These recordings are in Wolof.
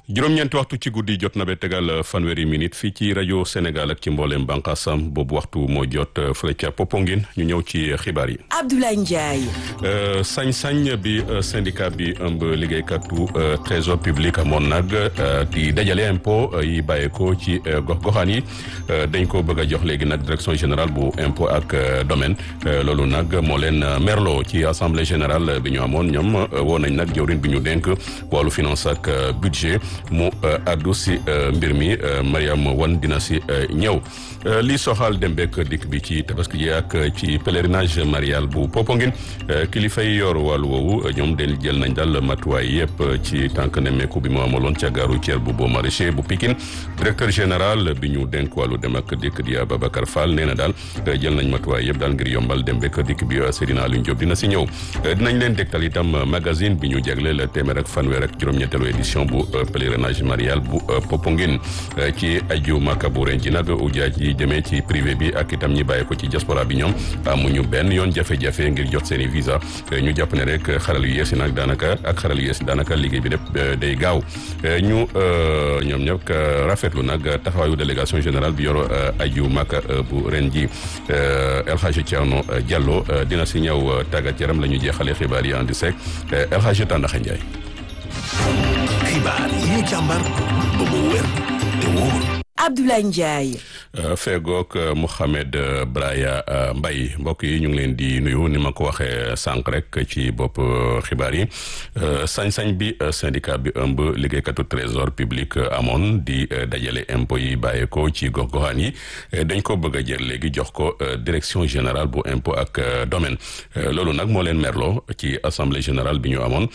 juróom-ñeenti waxtu ci guddi jot na ba tegal fanweeri minute fii ci rajo Sénégal ak ci mbooleem bànqaasam boobu waxtu moo jot fële ca Popenguine ñu ñëw ci xibaar yi. Abdoulaye Ndiaye. sañ-sañ bi syndicat bi ëmb liggéeykatu trésor public amoon nag di dajale impôt yi bàyyeekoo ci gox-goxaan yi dañ ko bëgg a jox léegi nag direction générale bu impôt ak domaine loolu nag moo leen merloo ci assemblée générale bi ñu amoon ñoom woo nañ nag jawrin bi ñu dénk wàllu finance ak budget mu addu si mbir mi Mariam Wan dina si ñëw lii soxal dem beek dikk bi ci tabaski ji ak ci pèlerinage marial bu Popenguine kilifa yi yor wàllu woowu ñoom del jël nañ daal matuwaay yëpp ci tànk nemmeeku bi mu amaloon ca gaaru Thiel bu boo maraîcher bu Pikine directeur général bi ñu dénk wàllu dem ak dikk di Babacar Fall nee na daal jël nañ matuwaay yëpp daal ngir yombal dem beek dikk bi Seydina Aliou Diop dina si ñëw dinañ leen dégtal itam magazine bi ñu jagleel téeméer ak fanweer ak juróom-ñetteelu édition bu pèlerinage marial bu Popenguine ci aju Makka bu ren ji nag ujaaj yi jëmee ci privé bi ak itam ñi bàyyi ko ci diaspora bi ñoom amuñu benn yoon jafe-jafe ngir jot seen i visa ñu jàpp ne rek xaral yu yees yi nag daanaka ak xaral yu yees daanaka liggéey bi lépp day gaaw ñu ñoom ñëpp rafetlu nag taxawaayu délégation générale bi yor aju Makka bu ren ji El Hadji Thierno Diallo dina si ñëw tàggat yaram la ñu jeexalee xibaar yi andi sek El Hadji Tàndaxa Njaay xibaar yi ñu càmbar ba mu wér te wóor Abdoulaye Ndiaye. feegook Mouhamed Braya Mbaye mbokk yi ñu ngi leen di nuyu ni ma ko waxee sànq rek ci bopp xibaar yi sañ-sañ bi syndicat bi ëmb liggéeykatu trésor public amoon di dajale impôt yi bàyyeekoo ci gox-goxaan yi dañ ko bëgg a jël léegi jox ko direction générale bu impôt ak domaine loolu nag moo leen merloo ci assemblée générale bi ñu amoon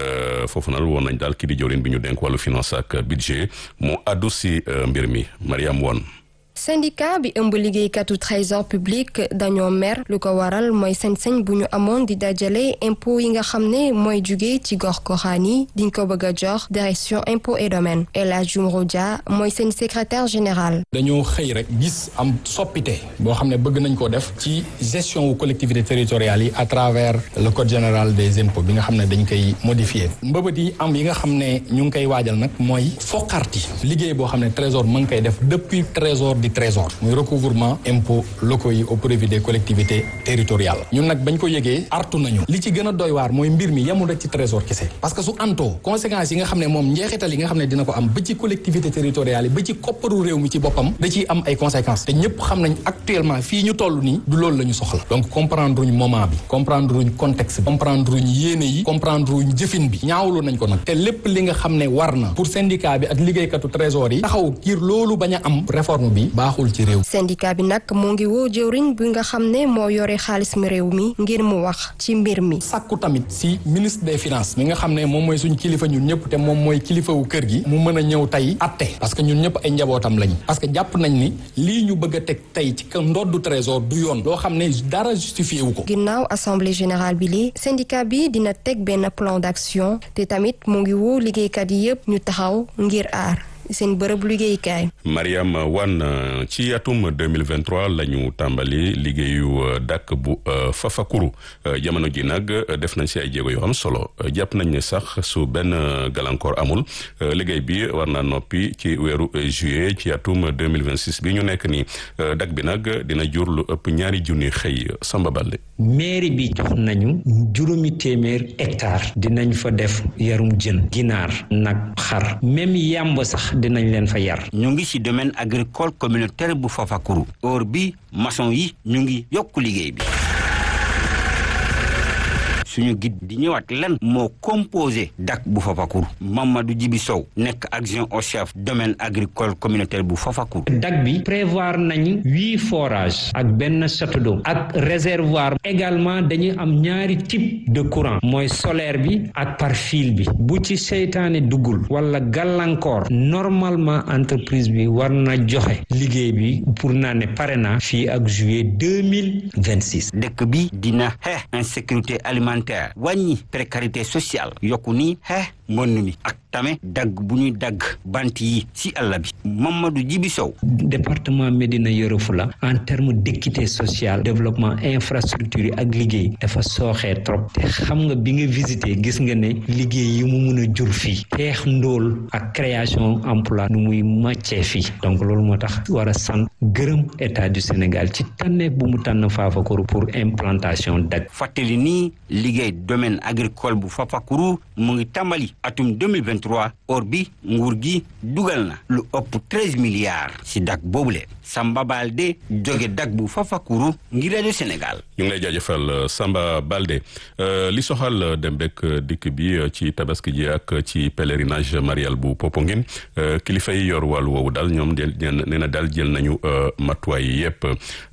foofu nag woon nañ daal kii di jawriñ bi ñu dénk wàllu finance ak budget mu addu si mbir mi Mariam Won syndicat bi ëmb liggéeykatu trésor public dañoo mer lu ko waral mooy sañ-sañ bu ñu amoon di dajale impôt yi nga xam ne mooy jugee ci gox goxaan yi diñ ko bëgg a jox direction impôt et domaine El Hadj Jumro Dia mooy seen secrétaire général. dañoo xëy rek gis am soppite boo xam ne bëgg nañ ko def ci gestion wu collectivité territoriales yi à travers le code général des impôts bi nga xam ne dañ koy modifier mbëbët yi am yi nga xam ne ñu ngi koy waajal nag mooy foqarti liggéey boo xam ne trésor mu ngi koy def depuis trésor di trésor muy recouvrement impôts locaux yi au profit des collectivités territoriales ñun nag bañ ko yëgee artu nañu li ci gën a doy waar mooy mbir mi yemul rek ci trésor kese parce que su antoo conséquences yi nga xam ne moom njeexital yi nga xam ne dina ko am ba ci collectivité territoriales yi ba ci kopparu réew mi ci boppam da ciy am ay conséquences te ñëpp xam nañ actuellement fii ñu toll nii du loolu la ñu soxla donc comprendre uñ moment bi comprendre uñ contexte bi comprendre uñ yéene yi comprendre uñ jëfin bi ñaawlu nañ ko nag te lépp li nga xam ne war na pour syndicat bi ak liggéeykatu trésor yi taxaw ngir loolu bañ a am réforme bi baaxul ci réew syndicat bi nag moo ngi woo jëwriñ bi nga xam ne moo yore xaalis mi réew mi ngir mu wax ci mbir mi sàkku tamit si ministre des finances mi nga xam ne moom mooy suñ kilifa ñun ñëpp te moom mooy kilifawu kër gi mu mën a ñëw tey atte parce que ñun ñëpp ay njabootam lañ parce que jàpp nañ ni lii ñu bëgg a teg tey ci ndoddu trésor du yoon loo xam ne dara justifié wu ko ginnaaw assemblée générale bi li syndicat bi dina teg benn plan d'action te tamit mu ngi woo liggéeykat yi yëpp ñu taxaw ngir aar seen bërëb liggéeykaay. Mariam Wan ci atum 2023 la ñu tàmbali liggéeyu dàkk bu Fafakuru jamono ji nag def nañ si ay jéego yu am solo jàpp nañ ne sax su benn gàllankoor amul liggéey bi war naa noppi ci weeru juillet ci atum 2026 bi ñu nekk nii dàkk bi nag dina jur lu ëpp ñaari junni xëy Samba Balde. mairie bi jox nañu juróomi téeméer hectare dinañ fa def yarum jën ginaar nag xar même yàmb sax dinañ leen fa yar. ñu ngi ci domaine agricole communautaire bu Fafakuru. or bi maçon yi ñu ngi yokk liggéey bi. suñu guide di ñëwaat lan moo composé dak bu Fafakuru Mamadou Djibi Sow nekk adjoint au chef domaine agricole communautaire bu Fafakuru dak bi prévoir nañu huit forages ak benn château d'eau ak réservoir également dañuy am ñaari type de courant mooy solaire bi ak par fil bi bu ci seytaane duggul wala gàllankoor normalement entreprise bi war na joxe liggéey bi pour naa ne pare na fii ak juillet deux mille vingt six dëkk bi dina xeex insécurité alimentaire wàññi précarité sociale yokku ni xeex mbënn mi ak tame dagg bu ñuy dagg bant yi si àll bi Mamadou Djibi Sow département Médina Yoro Foulah en terme d'équité sociale développement infrastructure yi ak liggéey dafa sooxee trop te xam nga bi nga visité gis nga ne liggéey yi mu mun a jur fii xeex ndóol ak création emploi nu muy màccee fii donc loolu moo tax war a sant gërëm état du Sénégal ci tànneef bu mu tànn Fafakoro pour implantation dag fàttali nii liggéey domaine agricole bu Fafakoro mu ngi tàmbali atum 2023 or bi nguur gi dugal na lu ëpp 13 milliards si dak boobule Samba Balde jóge dak bu Fafakoro ngir rajo Sénégal ñu ngi lay jaajëfal Samba Balde li soxal dem bekk dikk bi ci tabaski ji ak ci pèlerinage marial bu Popenguine kilifa yi yor wàllu woowu daal ñoom del nee na daal jël nañu matuwaay yi yëpp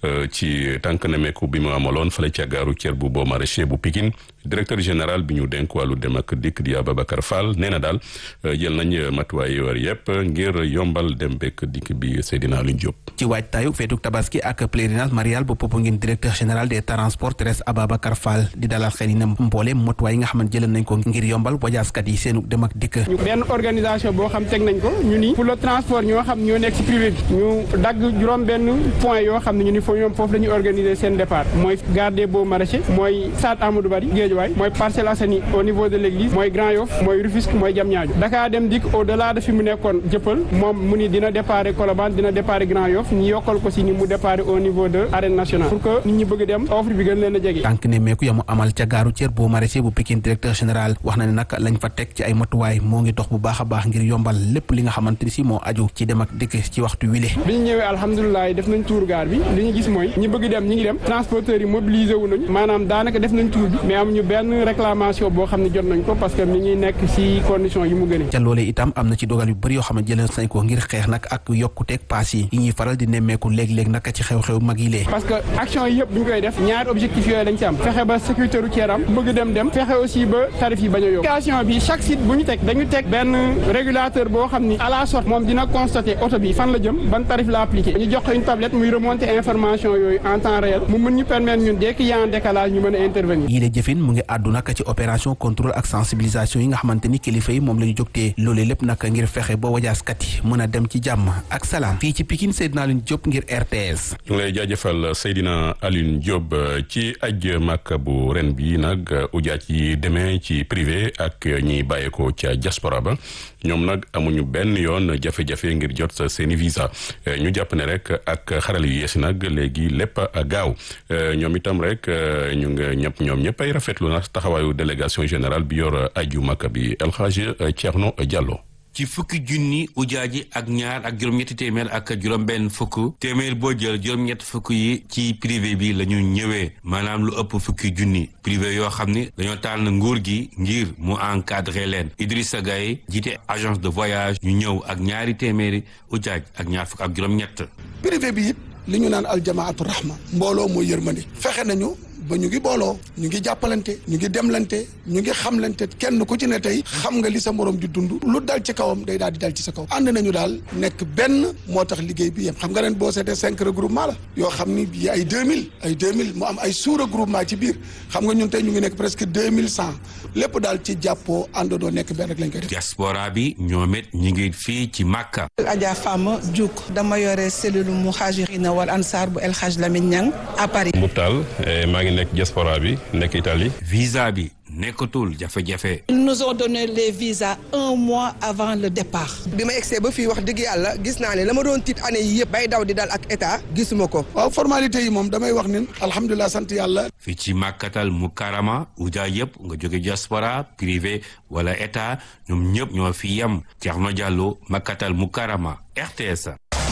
ci tànk nemeeku bi mu amaloon fale ca gaaru cër bu boo maraîcher bu Pikine directeur général bi ñu dénk wàllu dem ak dikk di Ababacar Fall nee na daal jël nañ matuwaay yi war yëpp ngir yombal dem bekk dikk bi Seydina Alioune Diop. ci waajtaayu feetuk tabaski ak pèlerinage marial bu Popenguine directeur général des transports terrestres Ababacar Fall di dalal xel yi ne mboole matuwaay yi nga xamante jëlee nañ ko ngir yombal wajaaskat yi seenu dem ak dikk. benn organisation boo xam teg nañ ko ñu ni pour le transport ñoo xam ñoo nekk ci privé bi ñu dagg juróom benn point yoo xam ne ñu ni foofu ñoom foofu la ñuy organiser seen départ mooy gare des Beaux Maraîchers mooy Stade Amadou Barry Guédiawaye mooy Parcelles Assainies au niveau de l'église mooy Grand Yoff mooy Rufisque mooy Diamniadio Dakar dem dikk au delà de fi mu nekkoon jëppal moom mu ni dina départ Colobane dina départ Grand Yoff ñu yokkal ko si ni mu départ au niveau de arène nationale pour que nit ñi bëgg dem offre bi gën leen a jege tànk ne meeku yamu amal ca gaaru cër Beaux Maraîchers bu Pikine directeur général wax na ne nag lañ fa teg ci ay matuwaay moo ngi dox bu baax a baax ngir yombal lépp li nga xamante ni si moo aju ci dem ak dikk ci waxtu wile bi ñu ñëwee alhamdulilah def nañ tour gaar bi li ñu gis mooy ñi bëgg dem ñi ngi dem transporteurs yi mobilisé wu nañu maanaam daanaka def nañ tour bi mais amuñu benn réclamation boo xam ne jot nañ ko parce que mi ngi nekk ci condition yi mu gënee ca loolee itam am na ci dogal yu bëri yoo xam ne jëlee nañ ko ngir xeex nag ak yokkuteeg paas yi yi ñuy faral di nemmeeku léeg-léeg nag ci xew-xew mag yi lee parce que action yi yëpp bu ñu koy def ñaari objectif yooyu lañ ci am fexe ba sécurité routière am bëgg dem dem fexe aussi ba tarif yi bañ a yokk application bi chaque site bu ñu teg dañu teg benn régulateur boo xam ni à la sortie moom dina constater oto bi fan la jëm ban tarif la appliqué ñu jox ko une tablette muy remonter information yooyu en temps réel mu mën ñu permettre ñun dès qu'il y a un décalage ñu mën a intervenir yii la jëfin mu ngi àddu nag ci opération contrôle ak sensibilisation yi nga xamante ni kilifa yi moom la ñu jógtee loolee lépp nag ngir fexe ba wajaaskat yi mën a dem ci jàmm ak salaam fii ci Pikine Seydina Alioune Diop ngir RTS ñu ngi lay jaajëfal Seydina Alioune Diop ci aj Makka bu ren bi nag ujaat yi demee ci privé ak ñi bàyyeekoo ca diaspora ba ñoom nag amuñu benn yoon jafe-jafe ngir jot sa seeni visa ñu jàpp ne rek ak xaral yu yeesi nag léegi lépp gaaw ñoom itam rek ñu nga ñëpp ñoom ñëpp ay rafetlu na taxawaayu délégation générale bi yor aju Makka bi El Hadj Thierno Diallo. ci fukki junni ujaaji ak ñaar ak juróom-ñetti téeméer ak juróom-benn fukk téeméer boo jël juróom-ñett fukk yi ci privé bi la ñu ñëwee maanaam lu ëpp fukki junni privé yoo xam ni dañoo tànn nguur gi ngir mu encadré leen Idrissa Gaye jiite agence de voyage ñu ñëw ak ñaari téeméeri ujaaj ak ñaar fukk ak juróom-ñett. privé bi it li ñu naan aljamaatu rahma mbooloo mooy yërmande fexe nañu. ba ñu ngi booloo ñu ngi jàppalante ñu ngi demlante ñu ngi xamlante kenn ku ci ne tey xam nga li sa morom di dund lu dal ci kawam day daal di dal ci sa kaw ànd nañu daal nekk benn moo tax liggéey bi yem xam nga ren boo seetee cinq regroupement la yoo xam ni bii ay deux mille ay deux mille mu am ay sous regroupement ci biir xam nga ñun tey ñu ngi nekk presque deux mille cent lépp daal ci jàppoo àndandoo nekk benn rek lañ koy def. diaspora bi ñoom it ñu ngi fii ci Makka. Adja Fama Diouk dama yore cellule muhajirina wal ansar bu El Hadj Lamine Niang à Paris. Moutal maa ngi nekk diaspora bi nekk Italie. visa bi nekkatul jafe-jafe. ils nous ont donné les visas un mois avant le départ. bi ma egsee ba fii wax dëgg yàlla gis naa ne la ma doon tiit année yi yëpp bay daw di dal ak état gisuma ko. waaw formalité yi moom damay wax ni alhamdulilah sant yàlla. fii ci Makkatal Mukarrama uja yëpp nga jóge diaspora privé wala état ñoom ñëpp ñoo fi yem Thierno Diallo Makkatal Mukarrama RTS.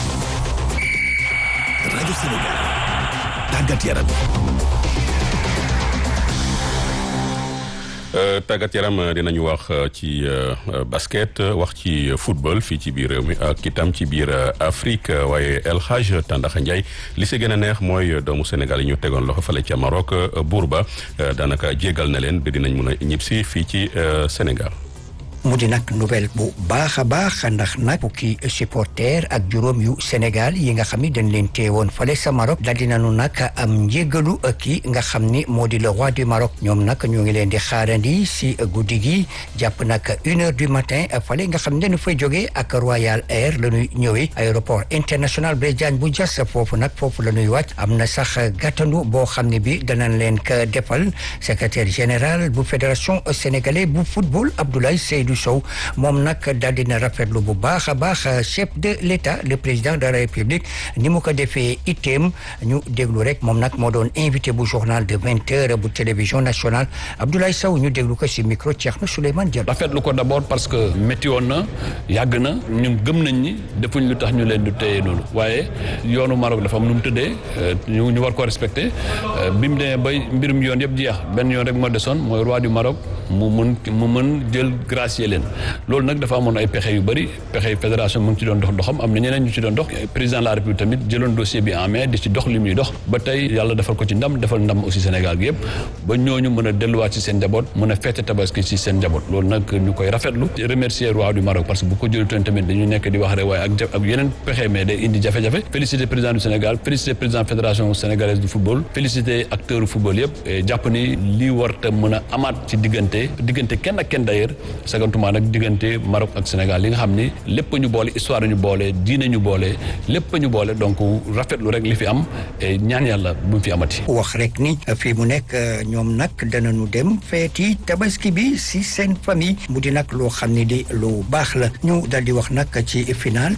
rajo Sénégal tàggat yaram. tàggat yaram dinañu wax ci basket wax ci football fii ci biir réew mi ak itam ci biir Afrique waaye El Hadj Tandaxa Ndiaye li si gën a neex mooy doomu Sénégal yi ñu tegoon loxo fale ca Maroc buur ba daanaka jégal na leen ba dinañ mun a ñibbisi fii ci Sénégal. mu di nag nouvelle bu baax a baax ndax nag fukki supporter ak juróom yu Sénégal yi nga xam ni dañ leen teewoon fale sa Maroc daal di nañu nag am njégalu ki nga xam ni moo di le roi du Maroc ñoom nag ñoo ngi leen di xaarandi si guddi gi jàpp nag une heure du matin fale nga xam ne dañu fay jógee ak Royal Air la ñuy ñëwee aéroport international Blaise Diagne bu Diass foofu nag foofu la ñuy wàcc am na sax gàttandu boo xam ne bi danañ leen ko defal secrétaire général bu fédération sénégalaise bu football Abdoulaye Seydou Sow moom nag daal dina rafetlu bu baax a baax chef de l'État le président de la République ni mu ko defee itteem ñu déglu rek moom nag moo doon invité bu journal de vingt heures bu télévision nationale Abdoulaye Sow ñu déglu ko si micro Thierno Souleymane Diallo. rafetlu ko d'abord parce que métti woon na yàgg na ñun gëm nañ ni defuñ lu tax ñu leen du téye noonu waaye yoonu Maroc dafa am nu mu tëddee ñu ñu war ko respecté bi mu demee bay mbirum yoon yëpp jeex benn yoon rek moo desoon mooy roi du Maroc mu mën mu mën jël gracier leen loolu nag dafa amoon ay pexe yu bëri pexe yu fédération mu ngi ci doon dox doxam am na ñeneen ñu ci doon dox président de la république tamit jëloon dossier bi en main di ci dox li muy dox ba tey yàlla defal ko ci ndam defal ndam aussi Sénégal gi yëpp ba ñooñu mën a delluwaat ci seen njaboot mën a fête tabaski ci seen njaboot loolu nag ñu koy rafetlu remercier roi du Maroc parce que bu ko jëlutoon tamit dañu nekk di wax rek waaye ak ak yeneen pexe mais day indi jafe-jafe féliciter président du Sénégal féliciter président fédération sénégalaise du football féliciter acteur du football yëpp jàpp ni lii warta mën a amaat ci diggante diggante kenn ak kenn d'ailleurs sagantuma nag diggante Maroc ak Sénégal li nga xam ni lépp ñu boole histoire ñu boole diine ñu boole lépp ñu boole donc rafetlu rek li fi am ñaan yàlla bu mu fi amati. wax rek ni fii mu nekk ñoom nag danañu dem feeti tabaski bi si seen famille mu di nag loo xam ne di lu baax la ñu dal di wax nag ci final